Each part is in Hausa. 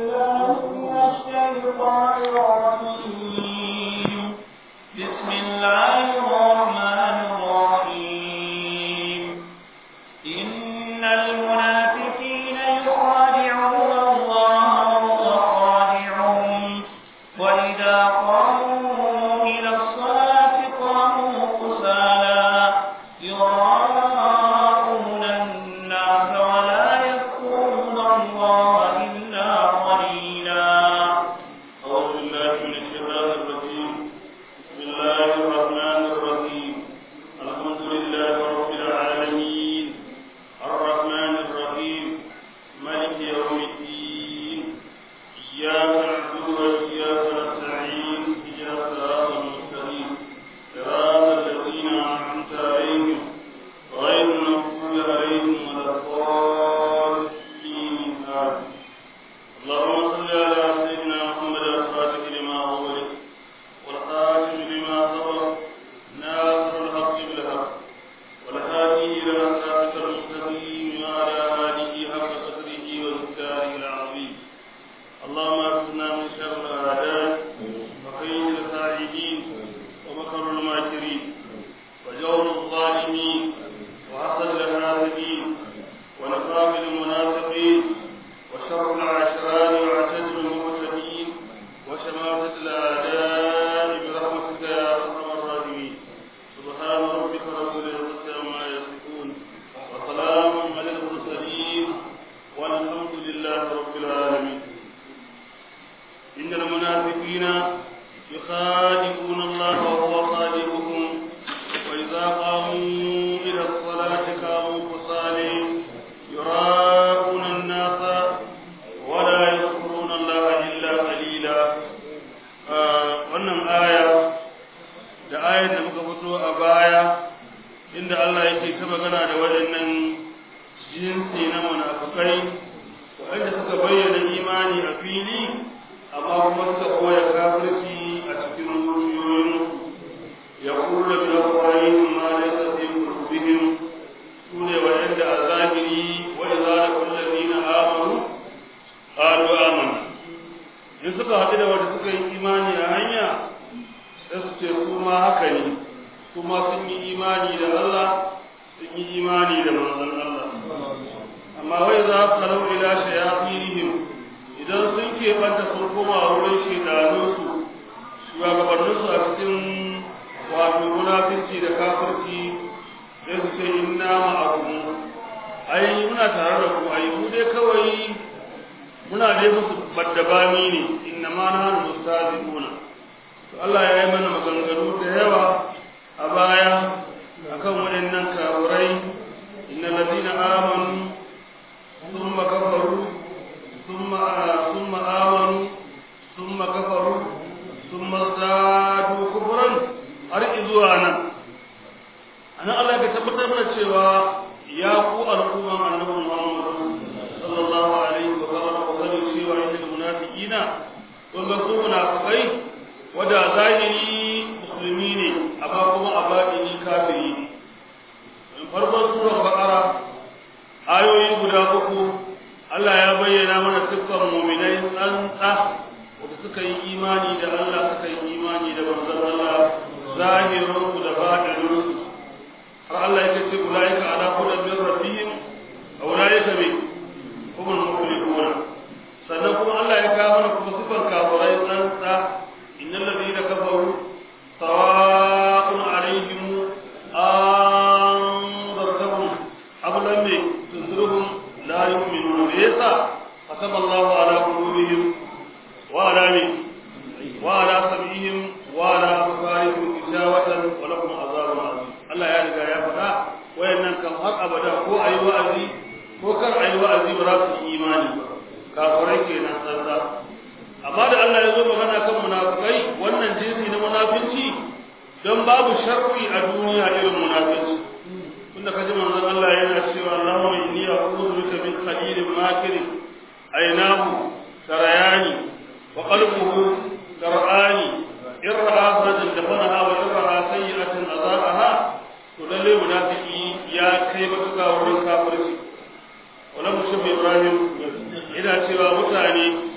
بالله من الشيطان الرجيم بسم الله الرحمن الرحيم إن المنافقين يخادعون الله وهو خادعهم وإذا قاموا إلى الصلاة قاموا كسالى يراءون الناس ولا يذكرون الله إلا قليلا أعوذ بالله من الشيطان الرجيم بسم الله الرحمن الرحيم الحمد لله رب العالمين الرحمن الرحيم مالك يوم الدين إياك نعبد وإياك نستعين اهدنا الصراط المستقيم صراط الذين أنعمت عليهم غير المغضوب عليهم ولا الضالين آمين اللهم صل على سيدنا محمد الفاتح لما أغلق والخاتم لما سبق ناصر الحق بالحق والهادي إلى صراطك المستقيم وعلى آله حق قدره ومقداره العظيم اللهم اغفرنا من شر الأعداء وكيد الخائنين ومكر الماكرين وجور الظالمين وحسد الحاسدين ونفاق المنافقين وشر العشرات واعتدل المعتدين وشماتة الأعداء برحمتك يا أرحم الراحمين سبحان ربك رب العزة عما يصفون وسلام على المرسلين والحمد لله رب العالمين إن المنافقين يخادعون الله وهو خادعهم وإذا قاموا إلى الصلاة قاموا كسالى يراءون الناس ولا يذكرون الله إلا قليلا wannan aya da ayar da muka fito a baya inda Allah yake ta magana da waɗannan jinsi na munafukai waɗanda suka bayyana imani a fili amma kuma suka koya kafirci a cikin zuciyoyin ya kula bi afwahihim ma laysa fi qulubihim sune waɗanda a zahiri wa idza laqul ladina amanu qalu amanna in suka haɗu da wanda suka yi imani a hanya sai su ce su ma haka ne kuma sun yi imani da Allah sun yi imani da manzon Allah amma wai za su kalau ila shayatinihim idan sun keɓanta sun koma wurin shedanunsu shugabanninsu a cikin wato munafinci da kafirci sai su ce inna ma'akum ai muna tare da ku ai mu dai kawai muna dai musu baddabami ne inna ma nahnu mustazibuna to Allah ya yi mana maganganu da yawa a baya akan waɗannan kafirai innal ladina amanu thumma kafaru thumma thumma amanu thumma kafaru thumma zadu kufran har izuwa nan anan Allah ya tabbatar mana cewa ya ku al'umman annabi Muhammad sallallahu alaihi wa sallam wa sallam cewa innal munafiqina kun ga su munafikai wada zahiri musulmi ne amma kuma a batini kafiri ne farkon surar baqara ayoyi guda uku Allah ya bayyana mana siffar mu'minai tsantsa wanda suka yi imani da Allah suka yi imani da manzon Allah zahirin da batinin har Allah ya ce ulaika ala hudan min rabbihim ulaika bi humul muflihun sannan kuma Allah ya kawo mana kuma sifar kafirai tsantsa innal ladina kafaru sawa'un alaihim anzartahum am lam tunzirhum la yu'minun yasa kataba Allah ala qulubihim wa ala wa ala sam'ihim wa ala absarihim gishawatan wa lahum azabun azim Allah ya riga ya faɗa wayannan kan har abada ko ayi wa'azi ko kar ayi wa'azi ba za su yi imani ba kafirai kenan tsantsa amma da Allah ya zo magana kan munafikai wannan jinsi na munafinci don babu sharri a duniya irin munafinci tunda kaji manzon Allah yana cewa Allahumma inni a'udhu bika min khalilin makirin aynahu tarayani wa qalbuhu tarani irra afadan dafanaha wa irra sayyi'atan azaaha to lalle munafiki ya kai matuƙa wurin kafirci wannan mutum Ibrahim yana cewa mutane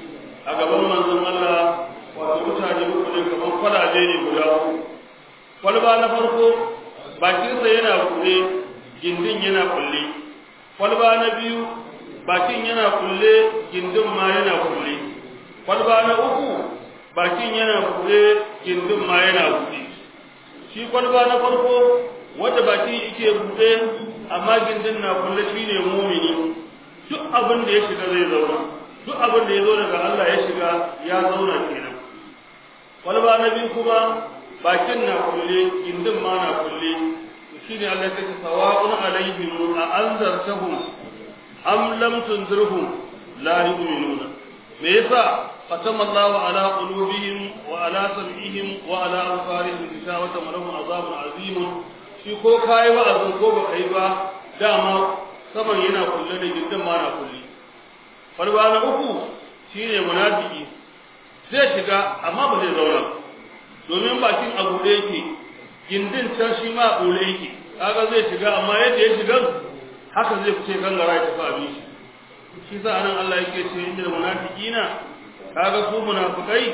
a gaban manzon Allah wato mutane uku ne kamar kwalaje ne guda uku kwalba na farko bakinsa yana kulle gindin yana kulle kwalba na biyu bakin yana kulle gindin ma yana kulle kwalba na uku bakin yana kulle gindin ma yana kulle shi kwalba na farko wanda bakin yake buɗe amma gindin na kulle shine mumini duk abin da ya shiga zai zauna duk abin da ya zo daga Allah ya shiga ya zauna kenan kwalba na biyu kuma bakin na kulle gindin ma na kulle shine Allah ya ce sawa'un alaihim a anzartahum am lam tunzirhum la yu'minuna me yasa ختم الله على قلوبهم وعلى سمعهم وعلى أبصارهم غشاوة ولهم عذاب عظيم shi ko kai wa'azin ko ba kai ba dama saman yana kulle da gindin ma na kulle farba na uku shine munafiki zai shiga amma ba zai zauna domin bakin abu da yake gindin can shi ma abu yake kaga zai shiga amma yadda ya shiga haka zai fice gangara ya tafi abin shi shi sa anan Allah yake ce inda munafiqina kaga su munafikai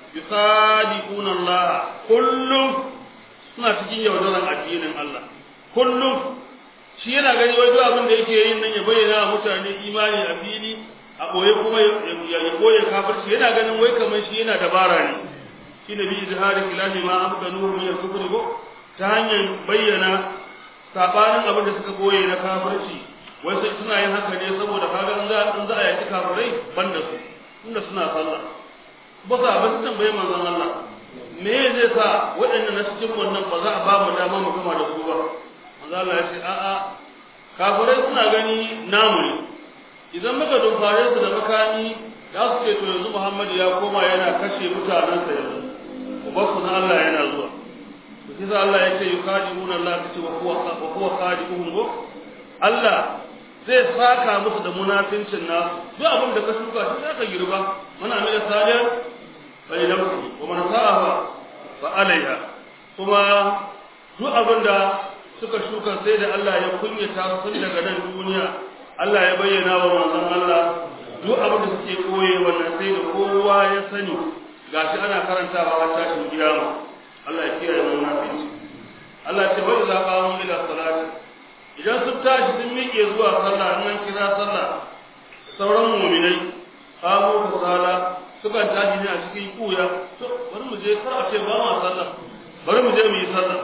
yusadiquna Allah kullum suna cikin yaudaran addinin Allah kullum shi yana gani wai duk abin da yake yin nan ya bayyana wa mutane imani a fili a boye kuma ya boye kafirci yana ganin wai kamar shi yana dabara ne shi ne bi izhari ilahi ma amkanu min al-kufri ko ta hanyar bayyana sabanin abin da suka boye na kafirci wai sai suna yin haka ne saboda kaga in za in za a yaki kafirai banda su inda suna sallah ba sa ba su tambaye manzon Allah me zai sa waɗannan na cikin wannan ba za a ba mu dama mu gama da su ba manzon Allah ya ce a'a kafirai suna gani namu ne idan muka dumfare su da makami za su ce to yanzu Muhammadu ya koma yana kashe mutanensa yanzu ubansu na Allah yana zuwa to sai Allah ya ce yukadimuna Allah ta ce wa huwa wa huwa khadimuhum Allah zai saka musu da munafincin na duk abin da ka shuka shi zaka girba mana mai da salih bai nafsi wa man sa'a fa alaiha kuma duk abin da suka shuka sai da Allah ya kunyata su tun daga nan duniya Allah ya bayyana wa manzon Allah duk abin da suke koye wannan sai da kowa ya sani gashi ana karantawa har tashin kiyama Allah ya kiyaye mu munafici Allah ya ce wa idza qamu ila salati idan sun tashi sun miƙe zuwa sallah in an kira sallah sauran mu'minai qamu ka sala sukan tashi ne a cikin kuya to bari mu je kar a ce ba ma sallah bari mu je mu yi sallah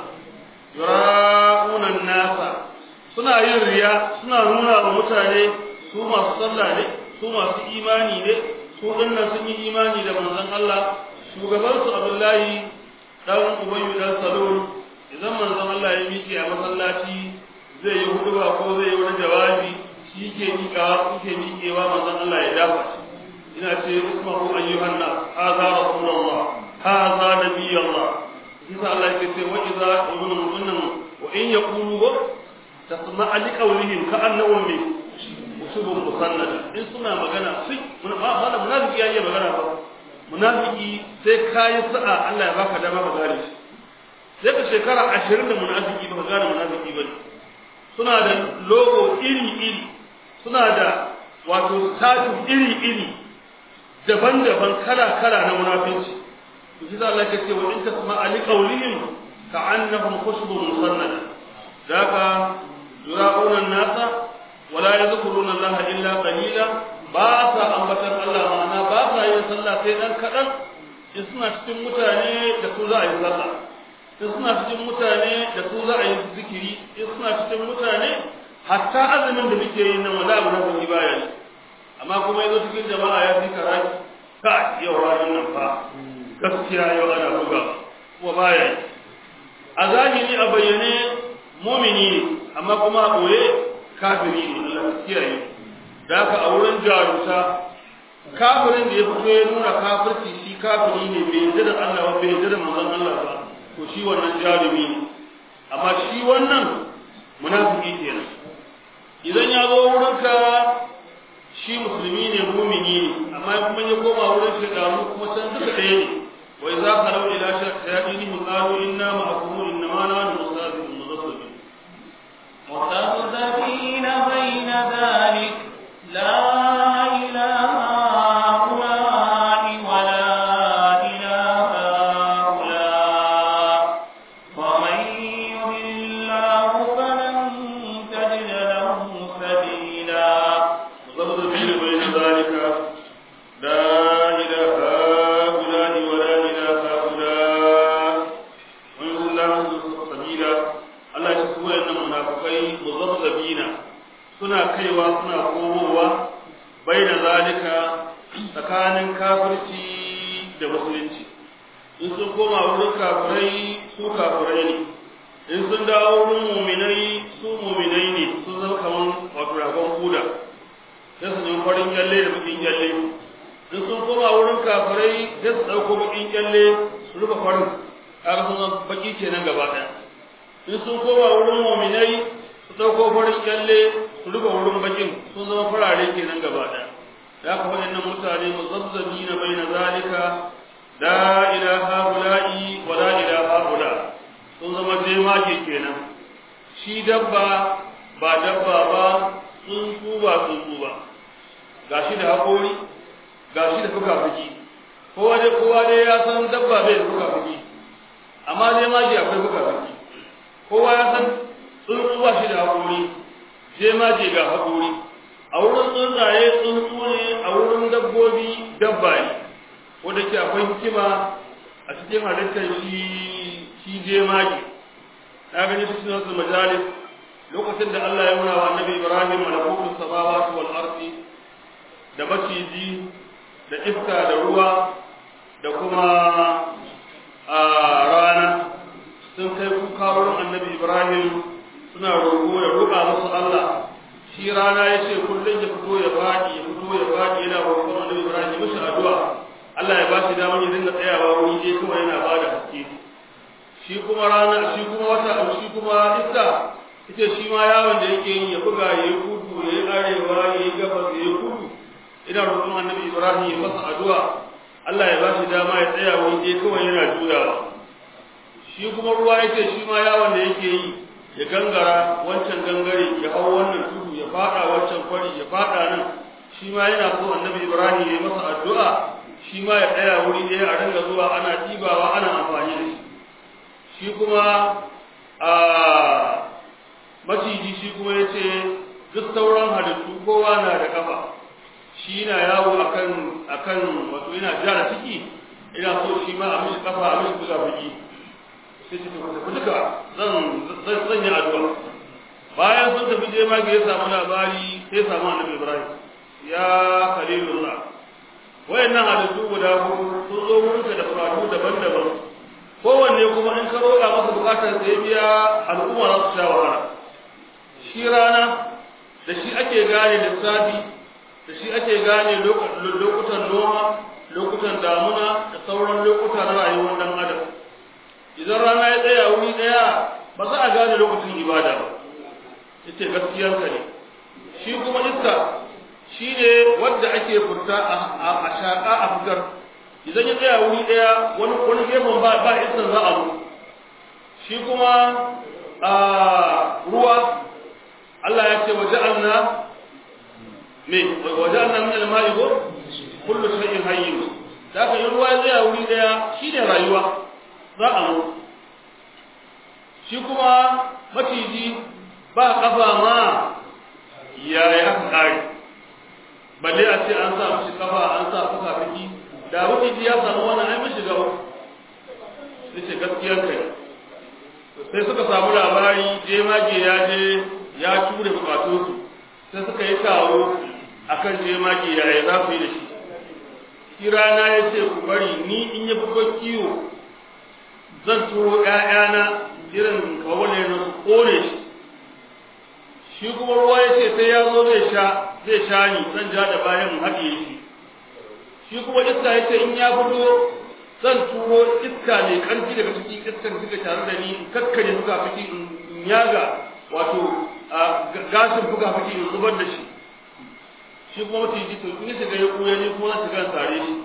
yura'una nasa suna yin riya suna nuna wa mutane su masu sallah ne su masu imani ne su dinnan sun yi imani da manzon Allah shugaban su Abdullahi dan Ubayyu dan Salul idan manzon Allah ya miƙe a masallaci zai yi huduba ko zai yi wani jawabi shi ke miƙawa ke miƙewa manzon Allah ya dafa shi ina ce ismahu ayyuhan nas hadha rasulullah hadha nabiyullah kisa Allah yake ce wa idza ibnu mutunnan wa in yaqulu tasma'a li qawlihim ka'annahum bi usubun musannada in suna magana sai mana munafiki ya yi magana ba munafiki sai kayi sa'a Allah ya baka dama ka gane shi sai ka shekara 20 da munafiki ba ka gane munafiki ba suna da logo iri iri suna da wato status iri iri daban-daban kala-kala na munafici to shi Allah ya ce wa in tasma'a li qawlihim ka'annahum khushubun musannada daga yura'una an-nasa wala yadhkuruna Allah illa qalila ba sa ambatan Allah ma'ana ba sa yin sallah sai dan kadan in suna cikin mutane da su za a yi sallah in suna cikin mutane da su za a yi zikiri in suna cikin mutane hatta azumin da muke yi nan wala abu na yi baya ne amma kuma yazo cikin jama'a ya fi karaki ka yau ranar nan fa gaskiya yau ana buga kuma baya yi a zahiri a bayyane mumini ne amma kuma a ɓoye kafiri ne Allah kiyaye da haka a wurin jarumta kafirin da ya fito ya nuna kafirci shi kafiri ne bai yarda da Allah ba bai yarda da manzon Allah ba to shi wannan jarumi ne amma shi wannan munafiki kenan idan ya zo wurinka shi musulmi ne mumini ne amma kuma ya koma wurin shekaru kuma can duka ɗaya ne wa idza qalu ila shayatinihim qalu inna ma'akum innama nahnu mustahzi'un muzaffafin مخلفين بين ذلك لا إله هؤلاء tsakanin kafirci da musulunci in sun koma wurin kafirai su kafirai ne in sun dawo wurin muminai su muminai ne sun zama kamar wato ragon kuda sai su nemi farin kyalle da bakin kyalle in sun koma wurin kafirai sai su ɗauko bakin kyalle su rufe farin kaga sun zama baki kenan gaba ɗaya in sun koma wurin muminai su ɗauko farin kyalle su rufe wurin bakin sun zama farare kenan gaba ɗaya ya ka waɗannan mutane muzabzabi na bai na zalika la ilaha ula'i wa la ilaha ula sun zama jemage kenan shi dabba ba dabba ba tsuntsu ba tsuntsu ba gashi da haƙori gashi da fuka-fuki kowa dai kowa dai ya san dabba bai da fuka-fuki amma jemage akwai fuka-fuki kowa ya san tsuntsu ba shi da haƙori jemage ga haƙori a wurin tsuntsaye tsuntsu ne a wurin dabbobi dabba ne wanda ke akwai hikima a cikin halittar shi shi jemage na gani cikin wasu majalis lokacin da Allah ya nuna wa annabi Ibrahim malakutun samawati wal ardi da maciji da iska da ruwa da kuma a rana sun kai kuka wurin annabi Ibrahim suna roƙo ya roƙa musu Allah shi rana ya ce kullum ya fito ya faɗi ya fito ya faɗi yana roƙon annabi Ibrahim ya mishi addu'a Allah ya ba shi damar ya dinga tsayawa wuri dai kawai yana ba da haske shi kuma rana shi kuma wata shi kuma iska ita shi ma yawon da yake yi ya buga ya yi kudu ya yi arewa ya yi gabas ya yi kudu ina roƙon annabi Ibrahim ya masa addu'a Allah ya ba shi dama ya tsaya wuri dai kawai yana juyawa shi kuma ruwa yake shi ma yawon da yake yi ya gangara wancan gangare ya hau wannan tudu ya fada wancan kwari ya fada nan shi ma yana so annabi Ibrahim ya masa addu'a shi ma ya tsaya wuri ɗaya a ringa zuwa ana ɗibawa ana amfani da shi shi kuma a maciji shi kuma ya ce duk sauran halittu kowa na da kafa shi na yawo akan akan wato yana jara ciki ina so shi ma a mishi kafa a mishi buga bugi sai ce tafi tafi duka zan zan yi addu'a bayan sun tafi je ma ya samu labari sai samu annabi Ibrahim ya khalilullah wayannan halittu guda hudu sun zo wurinka da bukatu daban-daban kowanne kuma in ka roƙa masa bukatar da ya biya al'umma za su sha wahala shi rana da shi ake gane lissafi da shi ake gane lokutan noma lokutan damuna da sauran lokuta na rayuwar dan adam idan rana ya tsaya wuri daya ba za a gane lokacin ibada ba yace gaskiyar ka ne shi kuma iska shi ne wanda ake furta a shaƙa a fitar idan ya tsaya wuri daya wani wani gefen ba ba iskan za a zo shi kuma a ruwa Allah ya ce wa ja'alna me wa ja'alna min al-ma'i kullu shay'in hayyin da ka yi ruwa ya tsaya wuri daya shine rayuwa za a zo shi kuma maciji ba kafa ma ya ya kare balle a ce an sa mishi kafa an sa fuka fiki da maciji ya samu wannan ai mishi gaba sai ce gaskiyar kai sai suka samu labari je mage ya je ya ture bukatunsu sai suka yi taro akan je mage ya yi za su yi da shi shi rana ya ce ku bari ni in ya fito kiwo zan turo ‘ya'yana irin kawale na su kore shi shi kuma ruwa ya ce sai ya zo zai sha zai sha ni zan ja da bayan haɗe shi shi kuma iska ya ce in ya fito zan turo iska mai ƙarfi daga cikin iskan suka tare da ni in kakkare fuka fiki in yaga wato gashin fuka fiki in zubar da shi shi kuma mutum ji to in shiga ya kuya ne kuma na shiga tare shi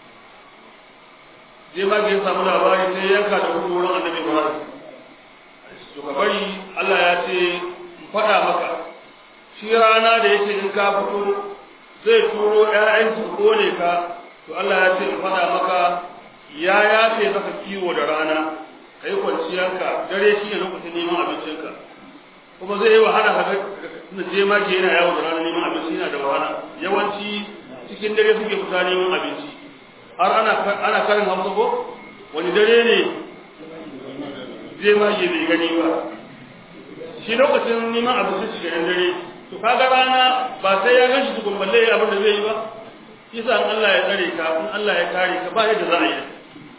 je ma ga ya samu labari sai yanka da gudu wurin annabi Ibrahim to ka bari Allah ya ce in faɗa maka shi rana da yake in ka fito zai turo ƴaƴan su kone ka to Allah ya ce in faɗa maka ya yafe maka kiwo da rana kai kwanciyarka dare shi ne lokacin neman abincinka kuma zai yi wahala ka na je ma ke yana yawo da rana neman abinci yana da wahala yawanci cikin dare suke fita neman abinci har ana ana karin hausa ko wani dare ne je ma ke bai gani ba shi lokacin neman abinci shi ganin dare to kaga rana ba sai ya ganshi tukun balle abin da zai yi ba isa in Allah ya tsare ka in Allah ya kare ka ba yadda za a yi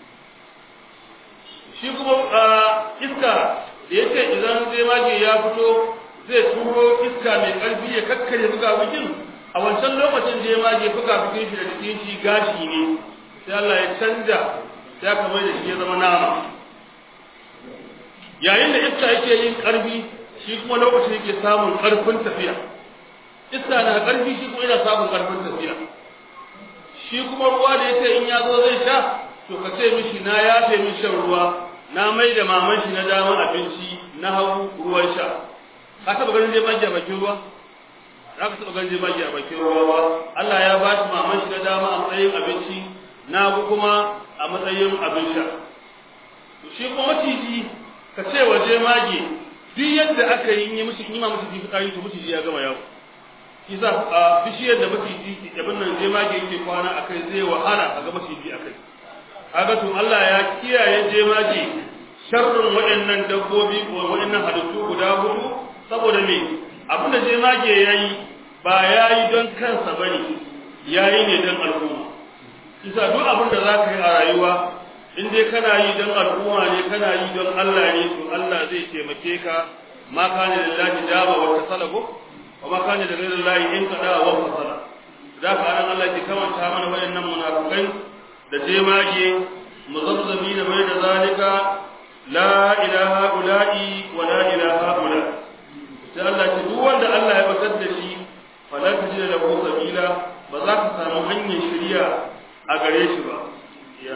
shi kuma iska da yake idan zai mage ya fito zai turo iska mai karfi ya kakkare buga bikin a wancan lokacin da ya mage buga bikin shi da jikin shi gashi ne sai Allah ya canja ya kamar da shi ya zama nama yayin da iska yake yin karfi shi kuma lokacin yake samun karfin tafiya iska na karfi shi kuma yana samun karfin tafiya shi kuma ruwa da yake in ya zo zai sha to ka ce mishi na yafe min shan ruwa na mai da maman shi na daman abinci na hau ruwan sha ka taba ganin zai magi a bakin ruwa za ka taba ganin zai magi a bakin ruwa ba Allah ya ba shi maman shi na dama a matsayin abinci na hagu kuma a matsayin abin sha to shi kuma maciji ka ce waje mage duk yadda aka yi yi mishi ma maciji fitsari to maciji ya gama yawo shi sa a bishiyar da maciji abin nan je mage yake kwana akai zai wahala a ga maciji akai kaga to Allah ya kiyaye jemaje sharrin waɗannan dabbobi ko waɗannan halittu guda hudu saboda me abinda jemage yayi ba yayi don kansa bane yayi ne don al'umma kisa duk abin da zaka yi a rayuwa in dai kana yi don al'umma ne kana yi don Allah ne to Allah zai taimake ka ma kana lillahi daba wa tasalahu wa ma kana lillahi in kada wa fasala da ka anan Allah ke kamanta mana waɗannan munafikai da jemage muzabzabi da bai da zalika la ilaha ula'i wa la ilaha ula sai Allah ce duk wanda Allah ya batar da shi fala tajida lahu sabila ba za ka samu hanyar shari'a a gare shi ba ya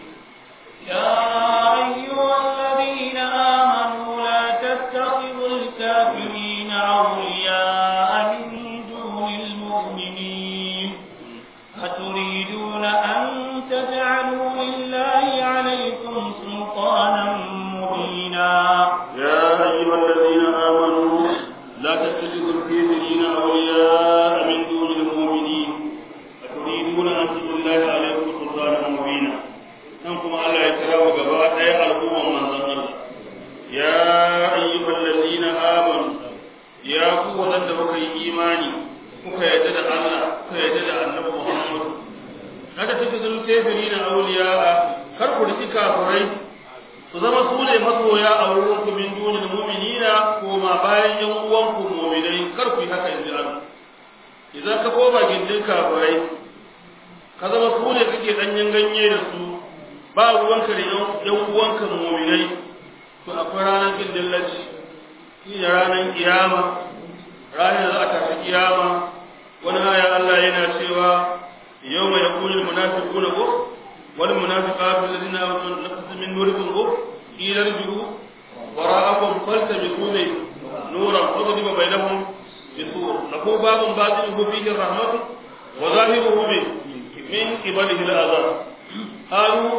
يا أيها الذين آمنوا لا تتخذوا الكافرين أولياء من دون المؤمنين أتريدون أن تجعلوا لله عليكم سلطانا مبينا يا أيها الذين آمنوا لا تتخذوا الكافرين أولياء من دون المؤمنين أتريدون أن تجعلوا الله عليكم سلطانا مبينا أنكم على يتراوى قبائل أي الأمم من ظن يا أيها الذين آمنوا يا قوة لك إيماني kuka yadda da Allah kuka yadda da Annabi Muhammad kada take zulu kafirina awliya kar ku riki kafirai su zama su ne masoya a wurin ku min dunil mu'minina ko ma bayan yan uwan ku mu'minai kar ku yi haka inji Allah idan ka koma gindin kafirai ka zama su ne kake danyen ganye da su ba ruwanka da yan uwanka mu'minai to akwai ranar gindin lacci shi ne ranar kiyama ranar da za a tafi kiyama wani aya Allah yana cewa yau mai yakunin munafiquna ko wal munafiqatu alladhina amanu nafsu min nurikum ko ila rji'u wara'akum faltabiqu nuran fadriba bainahum bisur lahu babun batinuhu fihi rahmatu wa zahiruhu min min qibalihi al'azab qalu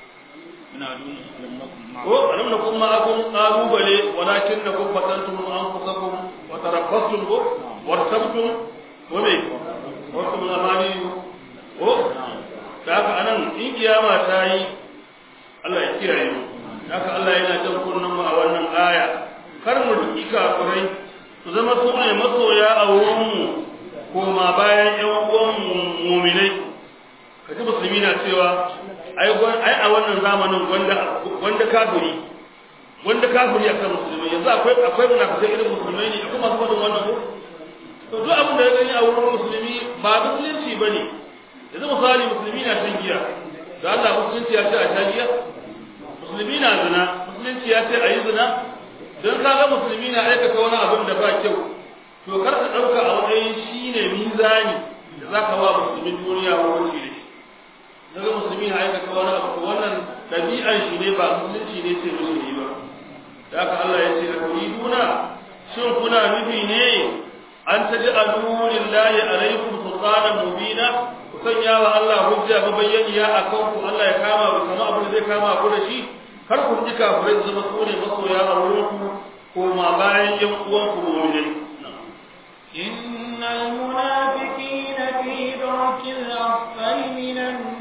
ko alam nakum ma'akum qalu bale walakin nakum fatantum anfusakum wa tarabbastum wartabtum wa me wartum amani ko da haka anan in kiyama ta yi Allah ya kiyaye mu haka Allah yana jan kunnan mu a wannan aya kar mu duki kafirai su zama su ne masoya a wurin mu ko ma bayan ƴan uwan mu'minai kaji musulmi na cewa ai ai a wannan zamanin wanda wanda kafiri wanda kafiri akan musulmai yanzu akwai akwai munafikai irin musulmai ne akwai masu faɗin wannan ko to duk abin da ya gani a wurin musulmi ba musulunci bane yanzu misali musulmi na shan giya da Allah musulunci ya ce a sha giya musulmi na zina musulunci ya ce a yi zina don kaga musulmi na aikata wani abin da ba kyau to kar ka ɗauka a matsayin shine mizani da za ka wa musulmin duniya hukunci da shi daga musulmi na aikata wani abu to wannan ɗabi'an shi ne ba musulunci ne ce musulmi ba da haka Allah ya ce a turiduna shin kuna nufi ne an taj'alu lillahi alaykum sultanan mubina ku sanya wa Allah hujja mabayyaniya akan ku Allah ya kama ku kama abin da zai kama ku da shi kar ku ji kafirai zama su ne masoya a wurin ku ko ma bayan yan uwan ku mu'minai إن المنافقين في درك الأسفل من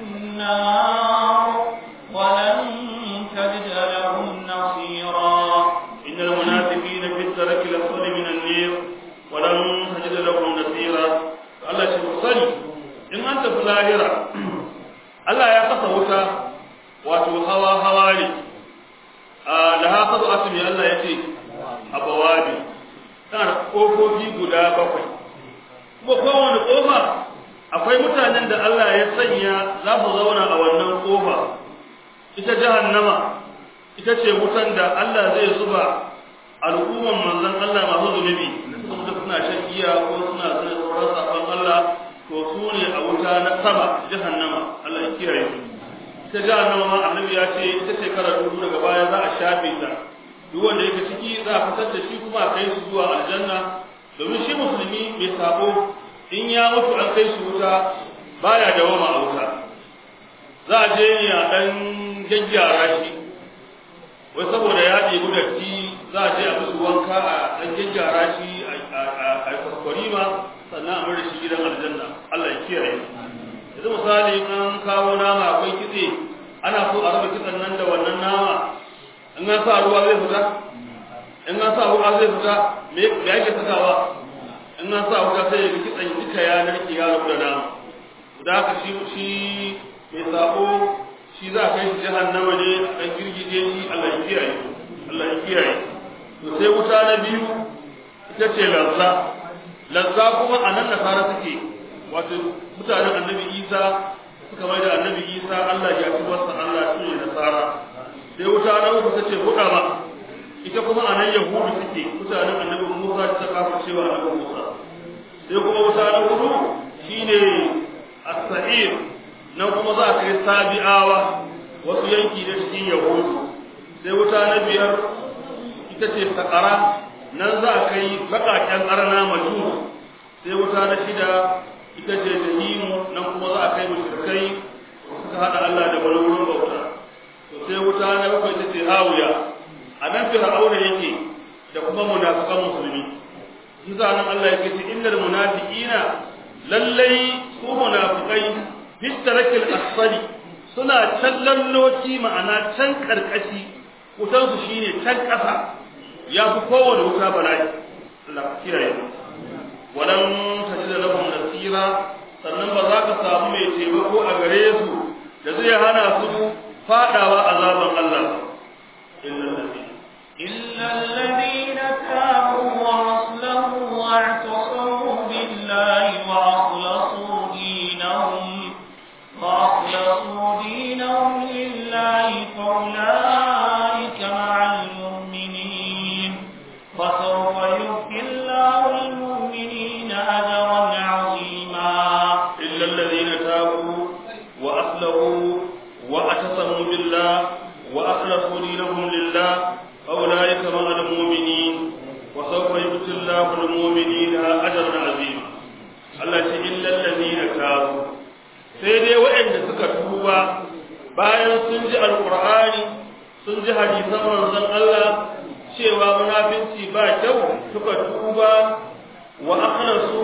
النار ولن تجد لهم نصيرا إن المنافقين في الدرك الأسفل من النار ولن تجد لهم نصيرا Allah shi sani in an tafi lahira sa'ira Allah ya kasa wuta wato hawa hawa ne a da haka zo asimi Allah ya ce abawabi tana da kofofi guda bakwai kuma kowane kofa akwai mutanen da Allah ya sanya za su zauna a wannan kofa ita jahannama ita ce wutan da Allah zai zuba al'umman manzon Allah masu zunubi saboda suna shan giya ko suna suna tsoron sabon Allah to su ne a wuta na sama jahannama Allah ya kiyaye su ita jahannama ma annabi ya ce ita shekara dubu daga baya za a shafe ta duk wanda yake ciki za a fitar da shi kuma a kai su zuwa aljanna domin shi musulmi mai sabo in ya mutu an kai shi wuta baya dawama a wuta za a je ne a dan gyaggyara shi wai saboda ya ɗebi datti za a je a musu wanka a dan gyaggyara shi a kwaskwari ma sannan a mara shi gidan aljanna Allah ya kiyaye yanzu misali an kawo nama akwai kitse ana so a raba kitsen nan da wannan nama in an sa ruwa zai fita in an sa ruwa zai fita me yake sakawa in an sa wuta sai ya ga kitsan duka ya narke ya rabu da nama da haka shi shi mai sabo shi za a kai shi jahannama ne a kan girgije shi Allah ya kiyaye Allah ya kiyaye to sai wuta na biyu ita ce lazza lazza kuma a nan nasara suke wato mutanen annabi Isa suka mai da annabi Isa Allah ya ci wasa Allah shi ne nasara sai wuta na uku ta ce buɗa ma ita kuma a nan yahudu suke mutanen annabi Musa ta kafa cewa annabi Musa sai kuma wuta na hudu shine as-sa'ir nan kuma za a kai sabi'awa wasu yanki da cikin yahudu sai wuta na biyar ita ce sakara nan za a kai baƙaƙen arna majus sai wuta na shida ita ce jahimu nan kuma za a kai mushrikai suka hada Allah da wani wurin bauta to sai wuta na bakwai ita ce hawiya a nan fir'auna yake da kuma munafiqan musulmi shi nan Allah yake ce innal munafiqina lallai su munafiqai bitarakil asfali suna can lalloci ma'ana can karkashi wutan su shine can kasa ya fi kowane wuta bala'i Allah kiyaye walan tajid lahum nasira sannan ba za ka samu mai taimako a gare su da zai hana su fadawa azaban Allah إلا الذين تابوا وأصلحوا واعتصموا بالله وأخلصوا دينهم وأخلصوا دينهم لله فأولئك مع المؤمنين وسوف يؤتي الله المؤمنين أجرا عظيما إلا الذين تابوا وأصلحوا واعتصموا بالله وأخلصوا دينهم لله فأولئك مع المؤمنين وسوف يؤتي الله المؤمنين أجرا عظيما Allah ce illal ladina tabu sai dai waɗanda suka tuba bayan sun ji alqur'ani sun ji hadisan manzon Allah cewa munafinci ba kyau suka tuba wa akhlasu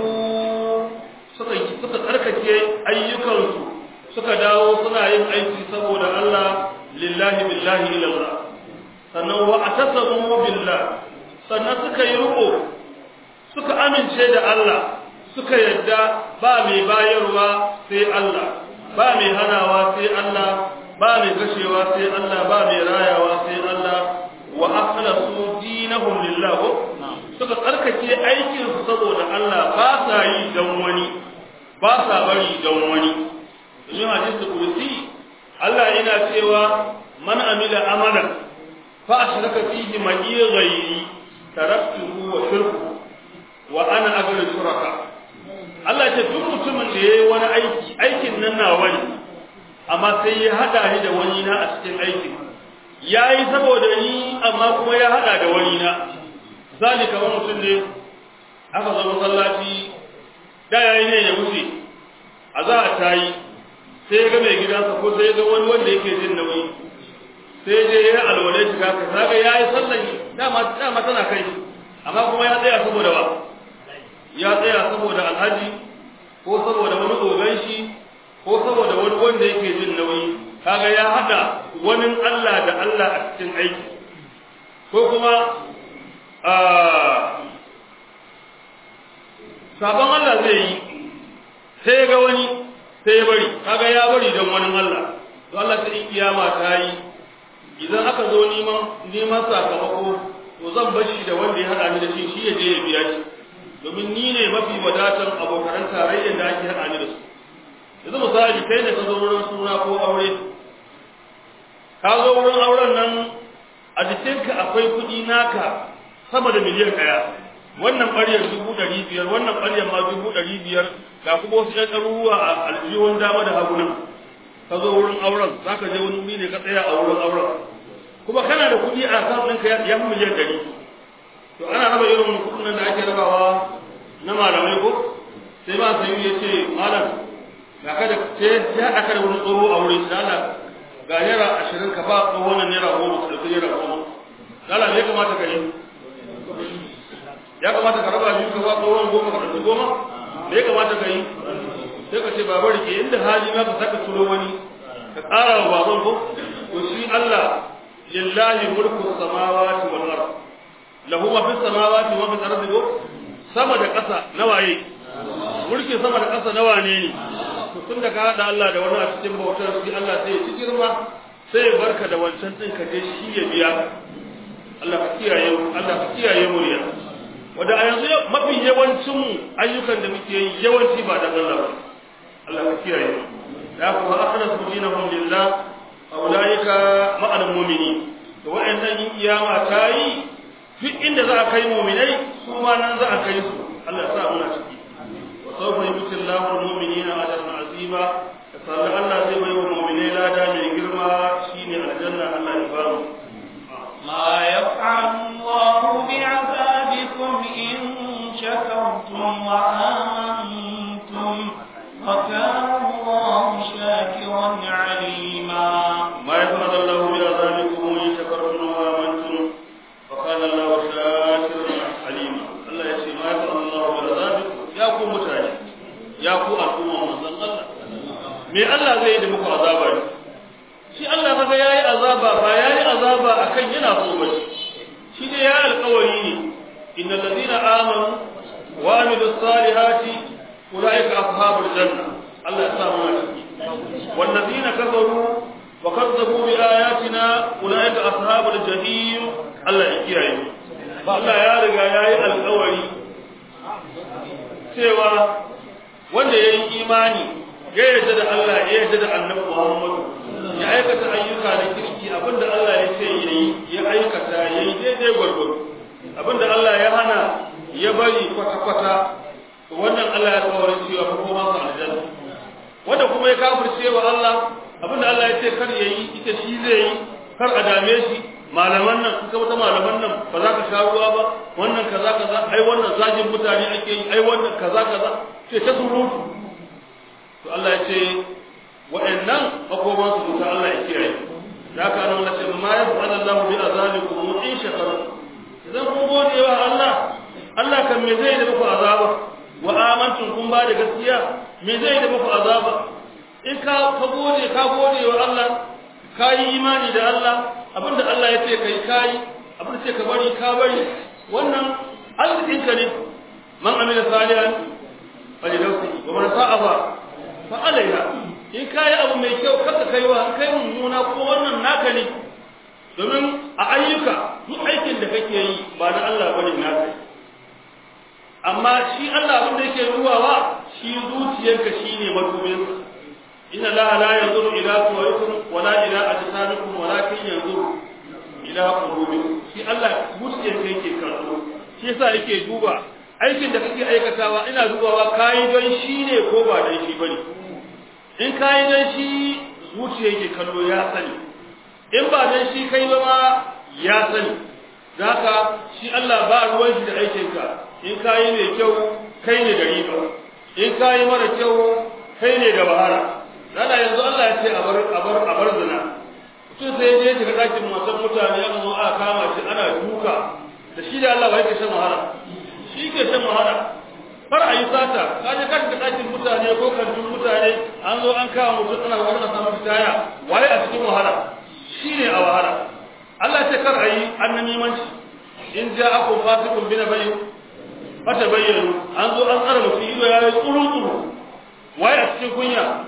suka suka tsarkake ayyukansu suka dawo suna yin aiki saboda Allah lillahi billahi ilallah sannan wa atasamu billah sannan suka yi riko suka amince da Allah suka yadda ba mai bayarwa sai Allah ba mai hanawa sai Allah ba mai kashewa sai Allah ba mai rayawa sai Allah wa akhlasu dinahum lillah suka tsarkake aikin su saboda Allah ba sa yi dan wani ba sa bari dan wani yin hadisi kursi Allah yana cewa man amila amalan fa ashraka fihi ma'i ghairi taraktuhu wa shirku wa ana aghlul shuraka Allah ce duk mutumin da yayi wani aiki aikin nan na wani amma sai ya hada ni da wani na a cikin aikin yayi saboda ni amma kuma ya hada da wani na misali kamar mutum ne aka zo masallaci da yayi ne ya wuce a za a tayi sai ya ga mai gidansa ko sai ya ga wani wanda yake jin nauyi sai je ya alwalai shiga ka kaga yayi sallan dama dama tana kai amma kuma ya tsaya saboda ba ya tsaya saboda alhaji ko saboda wani ogan shi ko saboda wani wanda yake jin nauyi kaga ya hada wani Allah da Allah a cikin aiki ko kuma a sabon Allah zai yi sai ga wani sai ya bari kaga ya bari don wani Allah to Allah ta in kiyama ta yi idan aka zo neman neman sakamako to zan bar shi da wanda ya hada ni da shi shi ya je ya biya shi domin ni ne mafi wadatan abokan tarayyar da ake hada ni da su yanzu misali kai ne ka zo wurin suna ko aure ka zo wurin auren nan a jikinka akwai kuɗi naka sama da miliyan ɗaya wannan ɓaryar dubu ɗari biyar wannan ɓaryar ma dubu ɗari biyar ga kuma wasu ƴan ɗaruruwa a aljihun dama da hagu nan ka zo wurin auren za ka je wani wuri ne ka tsaya a wurin auren kuma kana da kuɗi a kan ɗinka ya fi miliyan ɗari to ana raba irin kuɗin nan da ake rabawa na malamai ko sai ba sayu ya ce malam ga kada sai ya aka da wani tsoro a wurin shi Allah ga naira ashirin ka ba tsohon nan naira goma ka ɗauki naira goma Allah me ya kamata ka yi ya kamata ka raba biyu ka ba tsohon goma ka ɗauki goma me ya kamata ka yi sai ka ce babar ke inda hali ma ka saka turo wani ka ƙara wa baban ko to shi Allah lillahi mulku samawati wal ard lahu ma fis samawati wa fil ardi sama da ƙasa na waye mulkin sama da ƙasa na wane ne to tun da ka haɗa Allah da wani a cikin bautar shi Allah sai ya ci girma sai ya barka da wancan ɗin ka je shi ya biya Allah ka kiyaye mu Allah ka kiyaye mu ya wanda a yanzu mafi yawancin mu ayyukan da muke yi yawanci ba da Allah ba Allah ka kiyaye mu da kuma akhlasu dinahum lillah aulaika ma'al mu'minin to wa'annan yin kiyama ta yi duk inda za a kai mu'minai su ma nan za a kai su Allah ya sa muna ciki وسوف يؤتي الله المؤمنين اجرا عظيما فصلى الله زي ما يوم المؤمنين لا دا من جرما شيني الجنه الله يبارك ما يفعل الله بعذابكم إن شكرتم وآمنتم وكان الله شاكرا عليما ما يفعل الله بعذابكم ان شكرتم وامنتم وكان الله شاكرا عليما الله يسمى ما يفعل الله بعذابكم ya ku mutane ya ku al'umma manzon Allah me Allah zai yi da muku azaba ne shi Allah kaga yayi azaba ba yayi azaba akan yana so ba shi ne ya alƙawari ne innal ladina amanu wa amilus salihati ulaika ashabul janna Allah ya sa mu ciki wal ladina kafaru wa kazzabu bi ayatina ulaika ashabul jahim Allah ya kiyaye Allah ya riga yayi alƙawari cewa wanda ya yi imani ya yarda da Allah ya yarda da annabi Muhammadu ya aikata ayyuka da kirki abinda Allah ya ce yayi ya aikata yayi daidai gwargwaro abinda Allah ya hana ya bari kwata kwata wannan Allah ya tsawara cewa ko kuma sa aljanna wanda kuma ya kafirce wa Allah abinda Allah ya ce kar yayi ita shi zai yi kar a dame shi malaman nan kuka wata malaman nan ba za ka sha ruwa ba wannan kaza kaza ai wannan zagin mutane ake yi ai wannan kaza kaza ce ta surutu to Allah ya ce wa'annan makoman su duka Allah ya kiyaye da ka nan Allah ce ma ya fa'ala Allah bi azabikum in shakaru idan kun gode wa Allah Allah kan me zai da muku azaba wa amantum kun ba da gaskiya me zai da muku azaba in ka ka gode ka gode wa Allah ka yi imani da Allah abinda Allah ya ce kai kai abinda ce ka bari ka bari wannan arzikinka ne man amila salihan fali nafsi wa man sa'a fa alaiha in kai abu mai kyau kada kai wa kai mummuna ko wannan naka ne domin a ayyuka duk aikin da kake yi ba na Allah bane naka amma shi Allah abin da yake ruwawa shi zuciyarka shine madubinsa inna allaha la yanzuru ila suwarikum wala ila ajsamikum walakin yanzuru ila qulubikum shi Allah zuciyar ka yake kallo shi yasa yake duba aikin da kake aikatawa ina dubawa kai don shi ne ko ba don shi bane in kai don shi zuciya yake kallo ya sani in ba don shi kai ba ma ya sani zaka shi Allah ba ruwan shi da aikin ka in kai mai kyau kai ne da riba in kai mara kyau kai ne da bahara Rana yanzu Allah ya ce a bar a bar a bar zina. Mutum sai ya je shiga ɗakin masan mutane ya zo aka kama shi ana duka da shi da Allah ba yake shan wahala. Shi ke shan wahala. Kar a yi sata, ka je ka shiga ɗakin mutane ko kantin mutane an zo an kama mutum ana wani a samu taya waye a cikin wahala. Shi ne a wahala. Allah ce kar a yi annamimanci. In ja akun fasikun bina bayin fata bayyana an zo an tsara mutum ido ya yi tsuru tsuru waye a cikin kunya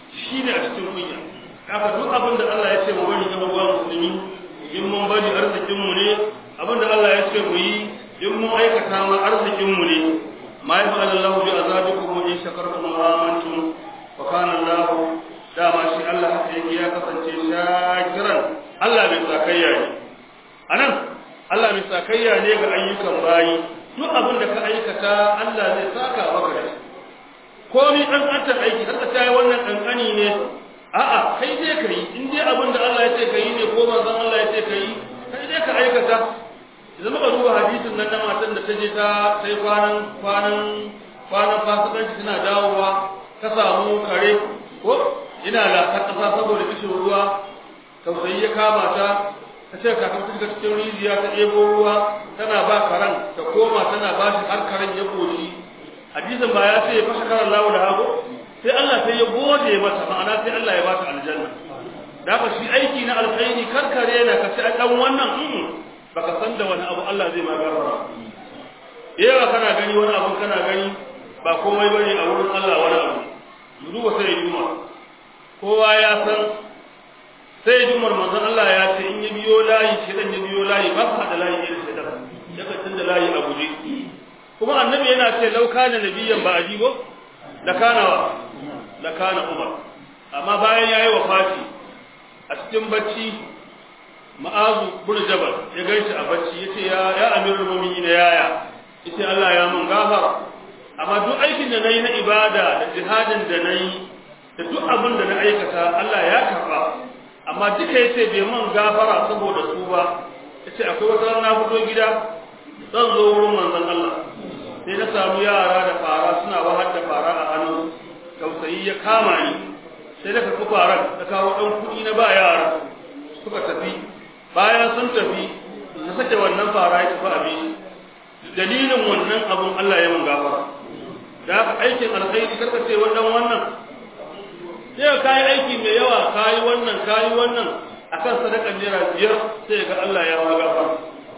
shine a cikin kunya haka duk abin da Allah ya ce mu bari ga uwa musulmi in mun bari arzikin mu ne abin da Allah ya ce mu yi in mun aikata ma arzikin mu ne ma ya fa'ala Allah bi azabikum in shakartum wa amantum wa kana Allah dama shi Allah haka yake ya kasance shakiran Allah bai sakayya ne anan Allah bai sakayya ne ga ayyukan bayi duk abin da ka aikata Allah zai saka maka da shi komi an anta aiki har ta yi wannan kankani ne a'a kai dai ka yi in dai abin da Allah ya ce ka yi ne ko manzon Allah ya ce ka yi kai dai ka aikata idan muka duba hadisin nan na matan da ta je ta sai kwanan kwanan kwanan fasikanci tana dawowa ta samu kare ko ina la ta kasa saboda kishin ruwa tausayi ya kama ta ta ce kafin ta shiga cikin rijiya ta ɗebo ruwa tana ba karan ta koma tana ba shi har karen ya koshi hadisin ba ya ce ya fashe karan lawo da hagu sai Allah sai ya gode mata ma'ana sai Allah ya bata aljanna da ba shi aiki na alkhairi karkare na ka ci dan wannan baka san da wani abu Allah zai ma gafara yawa kana gani wani abu kana gani ba komai bane a wurin Allah wani abu duba sai juma kowa ya san sai jumar manzon Allah ya ce in ya biyo layi shi dan ya biyo layi ba ka da layi irin shi dan ya ka tunda layi a guje kuma annabi yana ce lau kana nabiyan ba ajibo la kana wa la kana umar amma bayan yayi wafati a cikin bacci ma'azu bin jabal ya gaishe a bacci yace ya ya amirul mu'minin yaya yace Allah ya mun gafara amma duk aikin da nayi na ibada da jihadin da nayi da duk abin da na aikata Allah ya karba amma duka yace bai mun gafara saboda su ba yace akwai wata rana fito gida zan zo wurin manzon Allah sai na samu yara da fara suna wahar da fara a hannu tausayi ya kama ni sai da ka faran da kawo dan kuɗi na ba yara suka tafi bayan sun tafi na sake wannan fara ya tafi abin dalilin wannan abun Allah ya mun gafara da haka aikin alkhairi karka ce wannan wannan sai ka yi aiki mai yawa ka yi wannan ka yi wannan akan sadakar naira biyar sai ga Allah ya ma gafara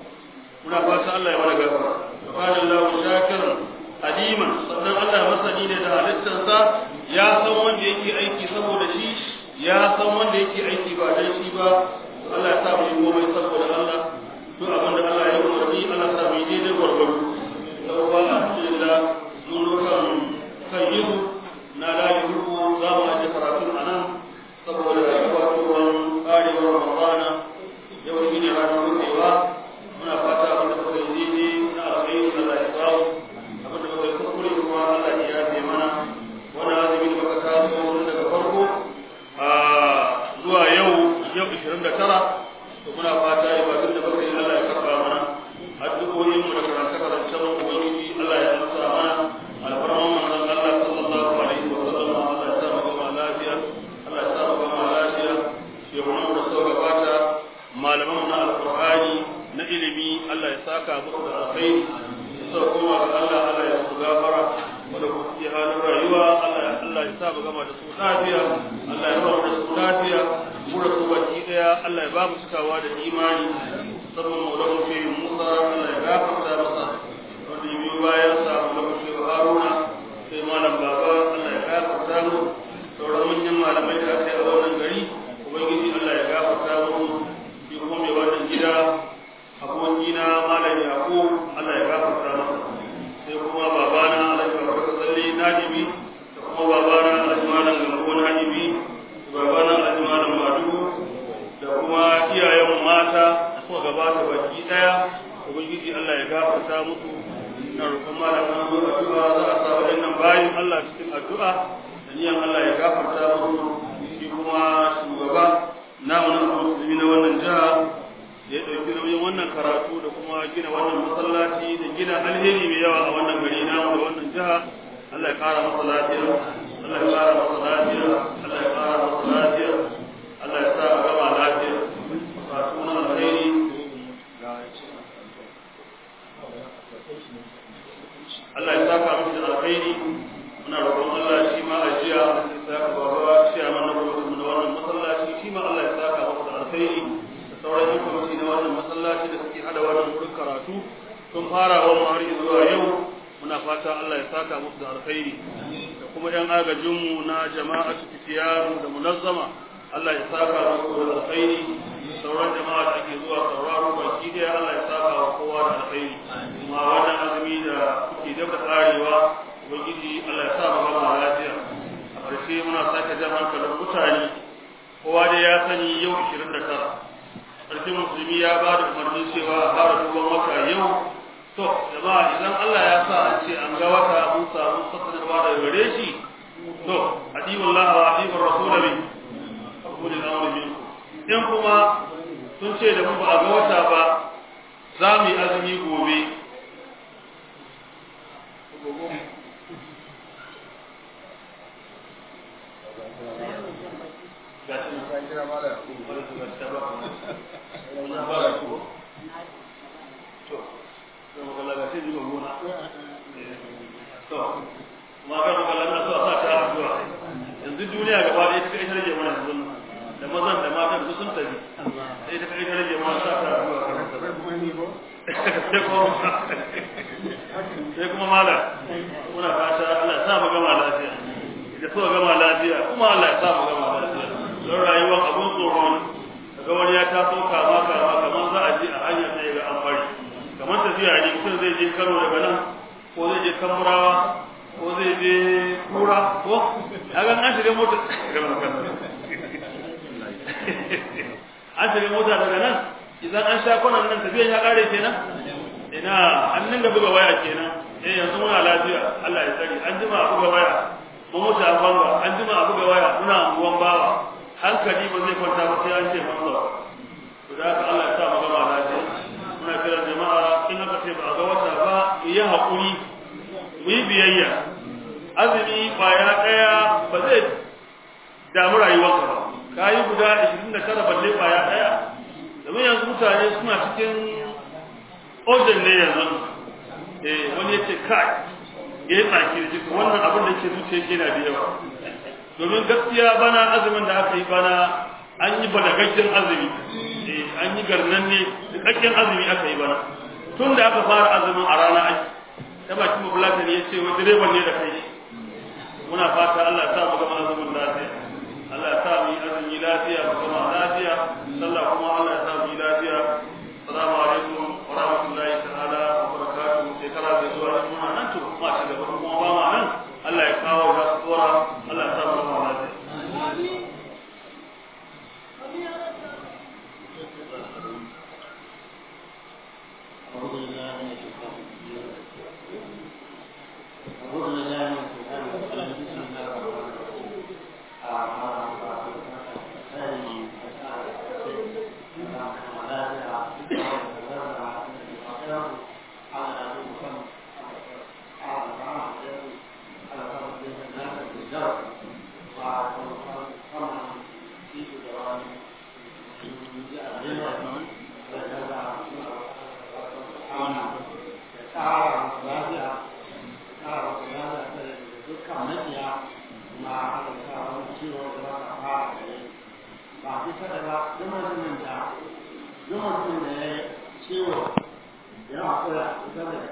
muna fata Allah ya mana gafara qala Allahu shakiran aliman sannan Allah masani ne da halittarsa ya san wanda yake aiki saboda shi ya san wanda yake aiki ba dan shi ba Allah ya sa mu yi komai saboda Allah duk abin da Allah ya umarni Allah ya sa mu yi daidai gwargwaro yawwa alhamdulillah mun rokan kan yihu na la yuhu za mu aje karatun anan saboda wato karewar Ramadana yau shi ne ranar rufewa muna fata abin da kuka yi daidai na alkhairi Allah ya kawo abin da kuka yi kuskure kuma Allah ya yafe mana wannan azumi da muka taso daga farko a zuwa yau yau 29 to muna fata ibadun da muka yi Allah ya karba mana addu'o'in mu da karanta karancen ubangiji Allah ya amsa mana alfarman manzon Allah sallallahu alaihi wa sallam Allah ya sa mu gama lafiya Allah ya sa mu gama lafiya shehunan da suka gabata malaman mu na alqur'ani na ilimi Allah ya saka musu da alkhairi suka koma ga Allah Allah ya su gafara wanda ku ke halin rayuwa Allah ya Allah ya sa mu gama da su lafiya Allah ya ba mu da su lafiya mu da su baki daya Allah ya ba mu cikawa da imani musamman maulana fi Musa Allah ya gafarta masa wanda ya biyo bayan sa maulana fi Haruna sai malam baba Allah ya gafarta mu sauran manyan malamai da aka yi a wannan gari ubangiji Allah ya gafarta mu shi kuma mai wannan gida abokina malam Yaqub Allah ya gafarta masa sai kuma babana Alhaji Babakar Salli Nadibi da kuma babana Alhaji Malam Gambo Nadibi babana Alhaji Malam Madugu da kuma iyayen mata da suka gabata baki daya ubangiji Allah ya gafarta musu ina roƙon malam an zo addu'a za a sa waɗannan bayin Allah cikin addu'a da niyan Allah ya gafarta musu shi kuma shugaba namu na musulmi na wannan jiha da ya ɗauki nauyin wannan karatu da kuma gina wannan masallaci da gina alheri mai yawa a wannan gari namu da wannan jiha Allah ya ƙara masa lafiya Allah ya ƙara masa lafiya Allah ya ƙara masa lafiya Allah ya sa a gama lafiya karatu na alheri Allah ya saka miki da alheri muna roƙon Allah shi ma ajiya ya saka baba shi a mana gwamnati na wannan masallaci shi ma Allah ya saka masa da alheri sauran yan kwamiti na wannan masallaci da suke hada wannan wurin karatu sun fara wa har zuwa yau muna fata Allah ya saka musu da alkhairi da kuma yan agajinmu na jama'atu fitiyaru da munazzama Allah ya saka muku da alkhairi sauran jama'a da ake zuwa sauraro baki daya Allah ya saka wa kowa da alkhairi kuma wannan azumi da kuke da karewa ubangiji Allah ya sa mu gama lafiya a ƙarshe muna sake jan hankalin mutane kowa da ya sani yau 29 sarkin musulmi ya ba da umarni cewa a fara duban wata yau to jama'a idan Allah ya sa an ce an ga wata mun samu sassarwa daga gare shi to adiwun Allah wa adiwun rasul bi kulli amri minkum in kuma sun ce da mu ba a ga wata ba za mu yi azumi gobe yanzu duniya gaba ɗaya ta ita rage mana yanzu da mazan da matan su sun tafi sai ta kai ta rage mana sa ta addu'a sai kuma mala muna fata Allah ya sa mu gama lafiya da so gama lafiya kuma Allah ya sa mu gama lafiya don rayuwar abun tsoron daga wani ya taso kama kama kamar za a je a hanyar sai ga an bari kamar tafiya ne mutum zai je Kano daga nan ko zai je Kamurawa ko zai je Kura ko kaga an shiga mota an shiga mota daga nan idan an sha kwanan nan tafiyan ya kare kenan ina an dinga buga waya kenan eh yanzu muna lafiya Allah ya tsare an jima a buga waya mu mutu a banga an jima a buga waya muna anguwan bawa hankali ba zai kwanta ba sai an ce mun zo to da haka Allah ya sa mu gama lafiya muna kira jama'a in aka ce ba a ga wata ba mu yi haƙuri mu yi biyayya azumi kwaya ɗaya ba zai damu rayuwarka ba ka yi guda 29 balle kwaya ɗaya domin yanzu mutane suna cikin ojan ne yanzu eh wani yace kai ya yi tsaki da jikin wannan abin da ke zuciya ke na da yawa domin gaskiya bana azumin da aka yi bana an yi balagaggen azumi eh an yi garnan ne cikakken azumi aka yi bana tun da aka fara azumin a rana ai ta baki mabulata ne ya ce wani direban ne da kai muna fata Allah ya sa mu gama azumin lafiya Allah ya sa mu yi azumi lafiya mu gama lafiya sallah kuma Allah ya sa mu yi lafiya assalamu alaikum wa rahmatullahi ta'ala wa barakatuh shekara da zuwa muna nan to kuma ta gaba kuma ba ma nan Allah ya kawo da tsora Allah ya sa mu gama lafiya أعوذ بالله من الشيطان الرجيم أعوذ بالله من الشيطان الرجيم بسم الله الرحمن